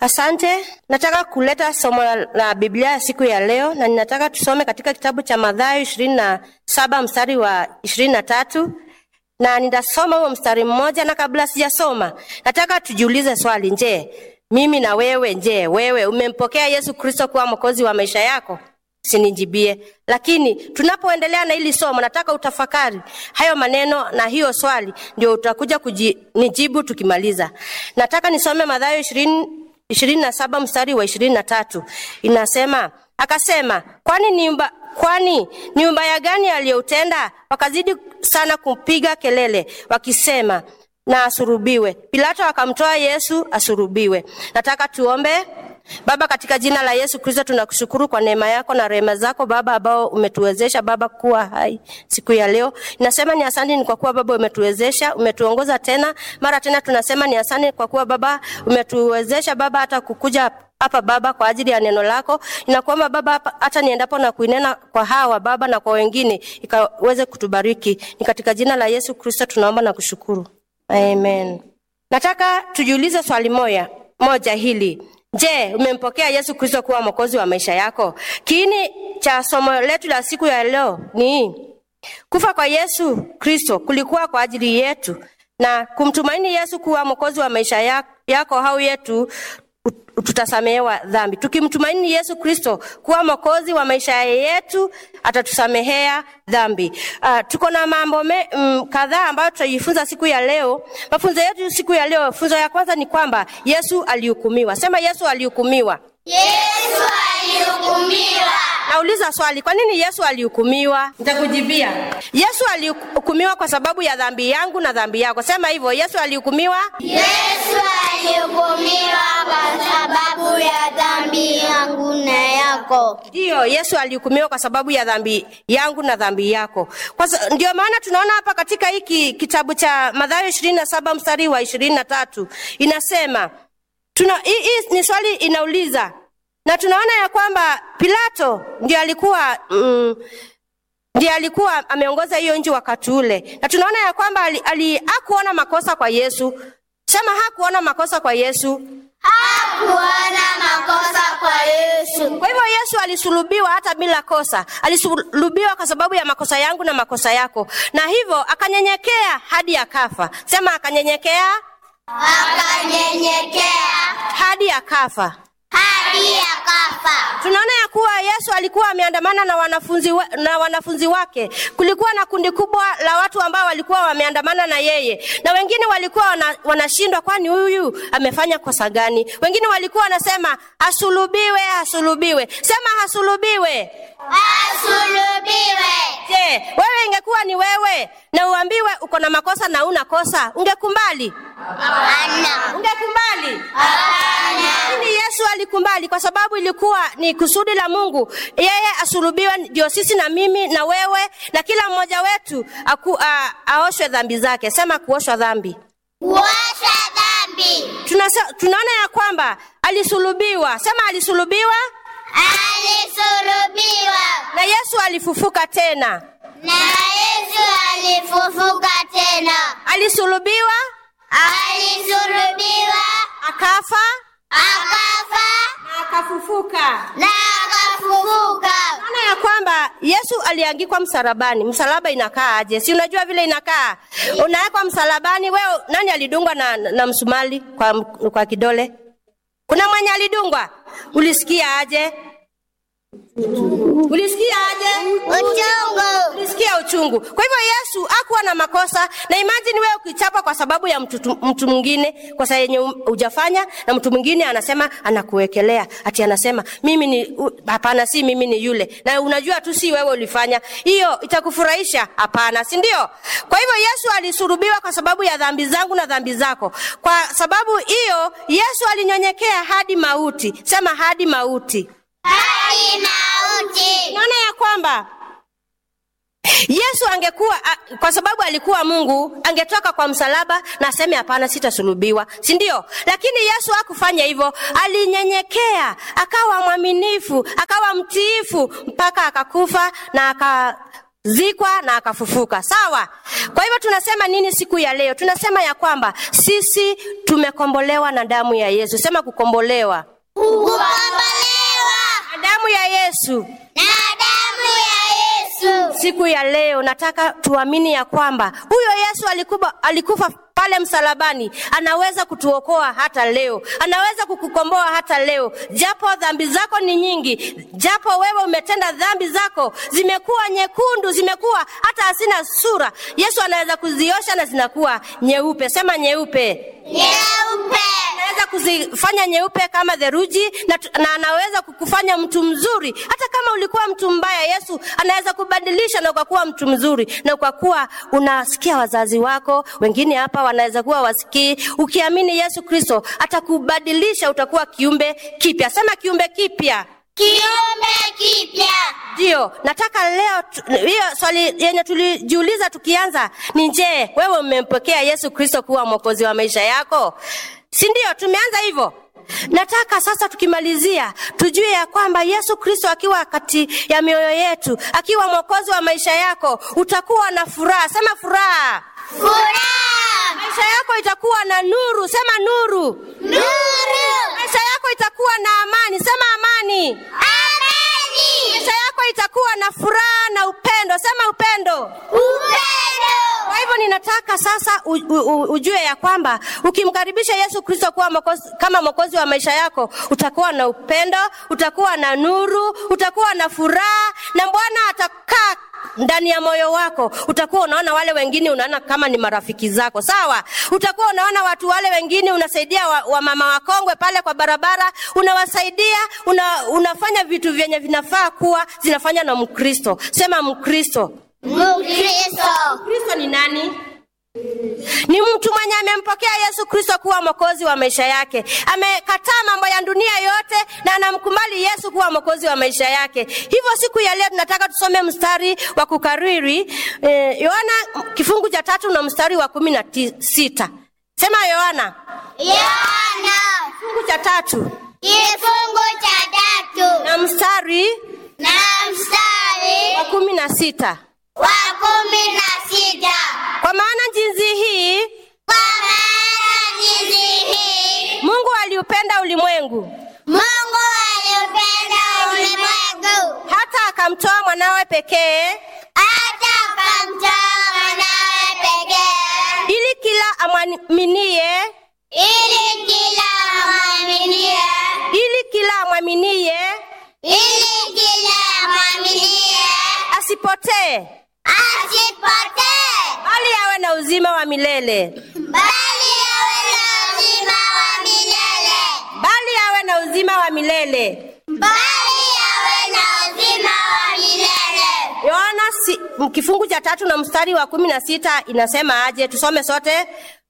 Asante. Nataka kuleta somo la, la Biblia ya siku ya leo na ninataka tusome katika kitabu cha Mathayo ishirini na saba mstari wa ishirini na tatu na nitasoma huo mstari mmoja, na kabla sijasoma, nataka tujiulize swali. Je, mimi na wewe, je, wewe umempokea Yesu Kristo kuwa mwokozi wa maisha yako? Sinijibie. Lakini tunapoendelea na hili somo, nataka utafakari hayo maneno na hiyo swali, ndio utakuja kunijibu tukimaliza. Nataka nisome Mathayo ishirini ishirini na saba mstari wa ishirini na tatu inasema, akasema kwani nyumba kwani ni ubaya gani aliyoutenda? Wakazidi sana kupiga kelele wakisema, na asurubiwe. Pilato akamtoa Yesu asurubiwe. Nataka tuombe. Baba, katika jina la Yesu Kristo tunakushukuru kwa neema yako na rehema zako Baba, ambao umetuwezesha Baba kuwa hai siku ya leo. Ninasema ni asante ni kwa kuwa Baba umetuwezesha, umetuongoza tena mara tena. Tunasema ni asante kwa kuwa Baba umetuwezesha Baba hata kukuja hapa Baba kwa ajili ya neno lako. Ninakuomba Baba, hata niendapo na kuinena kwa hawa Baba na kwa wengine, ikaweze kutubariki. Ni katika jina la Yesu Kristo tunaomba na kushukuru, amen. Nataka tujiulize swali moja moja hili Je, umempokea Yesu Kristo kuwa mwokozi wa maisha yako? Kiini cha somo letu la siku ya leo ni kufa kwa Yesu Kristo kulikuwa kwa ajili yetu, na kumtumaini Yesu kuwa mwokozi wa maisha yako au yetu tutasamehewa dhambi. Tukimtumaini Yesu Kristo kuwa mwokozi wa maisha yetu, atatusamehea dhambi. Uh, tuko na mambo mm, kadhaa ambayo tutajifunza siku ya leo. Mafunzo yetu siku ya leo, funzo ya kwanza ni kwamba Yesu alihukumiwa. Sema Yesu alihukumiwa. Yesu alihukumiwa. Nauliza swali, kwa nini Yesu alihukumiwa? Nitakujibia. Yesu alihukumiwa kwa sababu ya dhambi yangu na dhambi yako. Sema hivyo, Yesu alihukumiwa. Yesu alihukumiwa kwa sababu ya dhambi yangu na yako. Ndiyo, Yesu alihukumiwa kwa sababu ya dhambi yangu na dhambi yako. Kwa ndio maana tunaona hapa katika hiki kitabu cha Mathayo ishirini na saba mstari wa ishirini na tatu inasema tuna, hii, hii ni swali inauliza na tunaona ya kwamba Pilato ndiye alikuwa mm, ndiye alikuwa ameongoza hiyo nchi wakati ule, na tunaona ya kwamba ali, ali, hakuona makosa kwa Yesu. Sema hakuona makosa kwa Yesu. Hakuona makosa kwa Yesu. Kwa hivyo Yesu alisulubiwa hata bila kosa. Alisulubiwa kwa sababu ya makosa yangu na makosa yako, na hivyo akanyenyekea hadi akafa. Sema akanyenyekea, Akanyenyekea hadi akafa. hadi akafa. Tunaona ya kuwa Yesu alikuwa ameandamana na wanafunzi, wa, na wanafunzi wake. Kulikuwa na kundi kubwa la watu ambao walikuwa wameandamana na yeye, na wengine walikuwa wana, wanashindwa, kwani huyu amefanya kosa gani? Wengine walikuwa wanasema asulubiwe, asulubiwe. Sema asulubiwe. Asulubiwe. Je, wewe ingekuwa ni wewe na uambiwe uko na makosa na una kosa, ungekumbali? Hapana. Ungekumbali? Hapana. Lakini Yesu alikubali kwa sababu ilikuwa ni kusudi la Mungu, yeye asulubiwe, ndio sisi na mimi na wewe na kila mmoja wetu aku, a, aoshwe dhambi zake. Sema kuoshwa dhambi. Kuosha dhambi. Tunasa, tunaona ya kwamba alisulubiwa. Sema alisulubiwa Alisulubiwa. na Yesu alifufuka tena. Na Yesu alifufuka tena. Alisulubiwa Alisulubiwa. akafa Akafa. na akafufuka. Na akafufuka. Maana ya kwamba Yesu aliangikwa msalabani. Msalaba inakaa aje? Si unajua vile inakaa, unawekwa msalabani. Wewe nani alidungwa na, na msumali kwa, kwa kidole? Kuna mwenye alidungwa? Ulisikia aje? Ulisikia aje? Uchungu. Ulisikia uchungu. Kwa hivyo Yesu hakuwa na makosa, na imagine wewe ukichapa kwa sababu ya mtu, mtu mwingine kosa yenye hujafanya, na mtu mwingine anasema anakuwekelea ati anasema mimi ni u- hapana, si mimi ni yule, na unajua tu si wewe ulifanya. Hiyo itakufurahisha? Hapana, si ndio? Kwa hivyo Yesu alisulubiwa kwa sababu ya dhambi zangu na dhambi zako. Kwa sababu hiyo Yesu alinyonyekea hadi mauti. Sema hadi mauti. Hadi mauti. Naona ya kwamba Yesu angekuwa a- kwa sababu alikuwa Mungu, angetoka kwa msalaba na aseme hapana, sitasulubiwa, si ndio? Lakini Yesu hakufanya hivyo, alinyenyekea, akawa mwaminifu, akawa mtiifu mpaka akakufa na aka akazikwa na akafufuka. Sawa. Kwa hivyo tunasema nini siku ya leo? Tunasema ya kwamba sisi tumekombolewa na damu ya Yesu. Sema kukombolewa kukombolewa na damu ya Yesu. na damu ya Yesu. Siku ya leo nataka tuamini ya kwamba huyo Yesu alikufa, alikufa pale msalabani, anaweza kutuokoa hata leo, anaweza kukukomboa hata leo, japo dhambi zako ni nyingi, japo wewe umetenda dhambi zako zimekuwa nyekundu, zimekuwa hata hazina sura. Yesu anaweza kuziosha na zinakuwa nyeupe. Sema nyeupe Nyeupe. anaweza kuzifanya nyeupe kama theluji na, tu- na anaweza kukufanya mtu mzuri hata kama ulikuwa mtu mbaya yesu anaweza kubadilisha na ukakuwa mtu mzuri na ukakuwa unasikia wazazi wako wengine hapa wanaweza kuwa wasikii ukiamini yesu kristo atakubadilisha utakuwa kiumbe kipya sema kiumbe kipya Kiumbe kipya. ndio nataka leo tu- hiyo swali yenye tulijiuliza tukianza ni je wewe umempokea yesu kristo kuwa mwokozi wa maisha yako si ndio tumeanza hivyo nataka sasa tukimalizia tujue ya kwamba yesu kristo akiwa kati ya mioyo yetu akiwa mwokozi wa maisha yako utakuwa na furaha sema furaha Furaha. maisha yako itakuwa na nuru sema nuru Nuru. maisha yako itakuwa na amani sema amani Amani. maisha yako itakuwa na furaha na upendo sema upendo Upendo. kwa hivyo ninataka sasa u, u, u, ujue ya kwamba ukimkaribisha yesu kristo kuwa mokozi, kama mwokozi wa maisha yako utakuwa na upendo utakuwa na nuru utakuwa na furaha na bwana atakaa ndani ya moyo wako utakuwa unaona wale wengine unaona kama ni marafiki zako sawa utakuwa unaona watu wale wengine unasaidia wa, wa mama wakongwe pale kwa barabara unawasaidia una, unafanya vitu vyenye vinafaa kuwa zinafanya na mkristo sema mkristo Mkristo. kristo ni nani ni mtu mwenye amempokea yesu kristo kuwa mwokozi wa maisha yake amekataa mambo ya dunia yote na anamkubali yesu kuwa mwokozi wa maisha yake hivyo siku ya leo tunataka tusome mstari wa kukariri eh, yohana kifungu cha tatu na mstari wa kumi na ti- sita sema yohana Yohana. kifungu cha tatu Kifungu cha tatu. na mstari Na mstari wa kumi na sita wa kumi na sita. kwa maana jinsi hii Kwa maana jinsi hii mungu aliupenda ulimwengu Mungu aliupenda ulimwengu hata akamtoa mwanawe pekee hata akamtoa mwanawe pekee ili kila amwaminie ili kila amwaminie ili kila amwaminie ili kila amwaminie asipotee asipotee bali awe na uzima wa milele bali awe na uzima wa milele bali awe na uzima wa milele bali awe na uzima wa milele yohana si, m- kifungu cha tatu na mstari wa kumi na sita inasema aje tusome sote